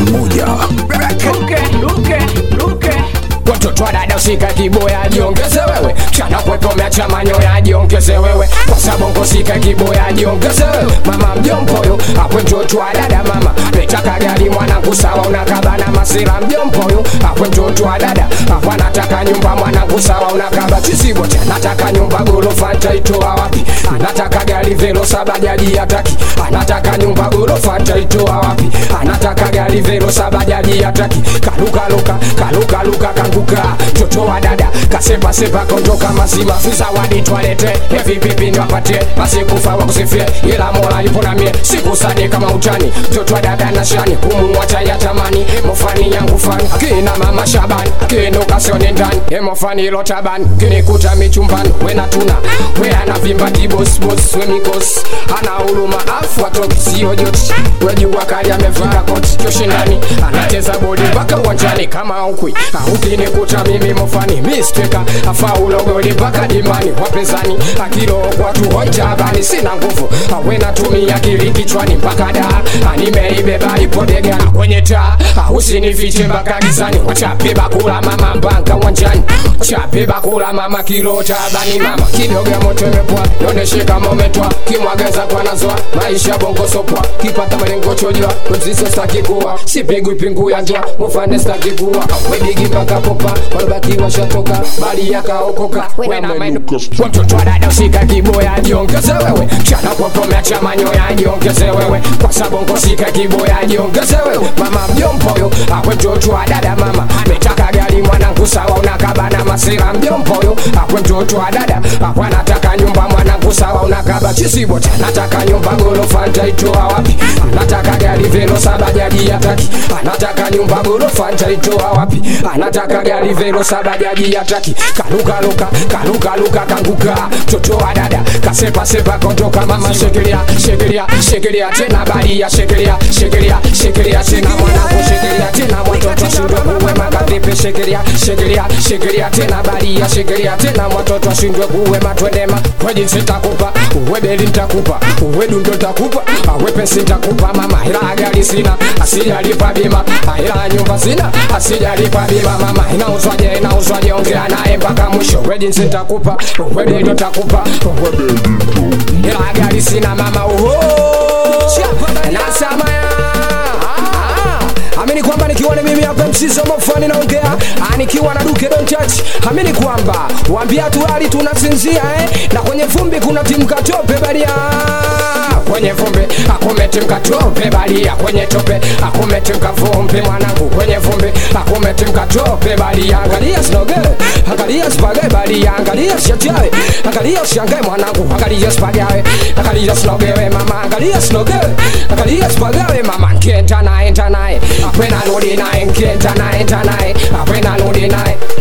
moja. Ruke, ruke, ruke. Watoto wa dada usika kiboya jiongeze wewe chana kwekomea cha manyoya jiongeze wewe kwa sababu sika kiboya jiongeze wewe mama mjompoyo akwe mtoto wa dada mama netaka gari mwanangu sawa unakaba na masira mjompoyo akwe mtoto wa dada akwa nataka nyumba mwanangu sawa unakaba chisibocha nataka nyumba gorofa ntaitoa wapi anataka gari velo saba jaji hataki anataka nyumba gorofa ntaitoa wapi anataka gari velo saba jaji hataki kalukaluka kalukaluka kanguka mtoto wa dada kasepasepa kondoka mazima zawadi twalete evipipi ndwapatie asikufa wakusifie ila mola yupo na mie sikusadi kama utani mtoto wa dada na shani kumumwacha ya tamani mofani yangu fani akina mama shabani akiinuka sioni ndani emofani ilo tabani kinikuta michumbani wena tuna we anavimba kibosbos we mikosi ana huruma afu atoki sio joti wejua kali amevaa koti joshindani anacheza bodi mpaka uwanjani kama ukwi ukinikuta mimi mofani misteka afaulo goli mpaka dimani wapinzani akilo watu hoitabani sina nguvu awena tumia akili kichwani mpaka da nimeibeba ipo bega kwenye taa usinifiche mpaka gizani wachape bakula mama mbanka uwanjani chape bakula mama kilo tabani mama kidogo ya moto imepwa noneshe kama umetwa kimwageza kwa nazwa maisha bongo sopwa kipata malengo chojwa mzizo staki kuwa sipigwi pingu ya njwa mufane staki kuwa wedigi mpaka popa walobaki washatoka bali yakaokoka wena mainu watoto wa dada usika kiboya jiongeze wewe chana kwapomea cha manyoya jiongeze wewe kwa sabongo sika kiboya jiongeze wewe mama mjompoyo akwe mtoto wa dada mama ametaka gari mwanangu sawa unakaba na masira mjompoyo akwe mtoto wa dada akwe anataka nyumba mwanangu sawa unakaba chisibota nataka nyumba gorofa ntaitoa wapi anataka gari velo saba jaji hataki anataka nyumba gorofa ntaitoa wapi anataka gari velo saba jaji hataki kalukaluka kalukaluka kanguka mtoto wa dada kasepasepa kondoka mama shekilia shekilia shekilia tena balia shekilia shekilia shekilia tena mwanangu shekilia tena watoto shindwe kuwe makavipi shekilia shekilia shekilia tena balia shekilia tena watoto shindwe kuwe matwendema kwejinsi ntakupa uwe beli ntakupa uwe dundo ntakupa awe pesi ntakupa mama ila gari sina asijalipa bima ila nyumba sina asijalipa bima mama inauzwaje inauzwaje ongea naye mpaka mwisho we jinsi ntakupa uwe beli ntakupa uwe beli ila gari sina mama uho nasamaya amini kwamba nikiwa ni mimi hapa msizo mafani naongea Ah, nikiwa na duke don't touch amini kwamba wambia tuali tunasinzia eh? na kwenye vumbi kuna timu katope baria kwenye vumbi akumeti mkatope balia kwenye tope akumeti mkavumbi mwanangu kwenye vumbi akumeti mkatope balia angalia sinoge angalia spage balia angalia siachawe angalia shangae mwanangu angalia spagawe angalia sinogewe mama angalia sinoge angalia spagawe mama nkenta naye nta naye akwena nudi naye nkenta naye nta naye akwena nudi naye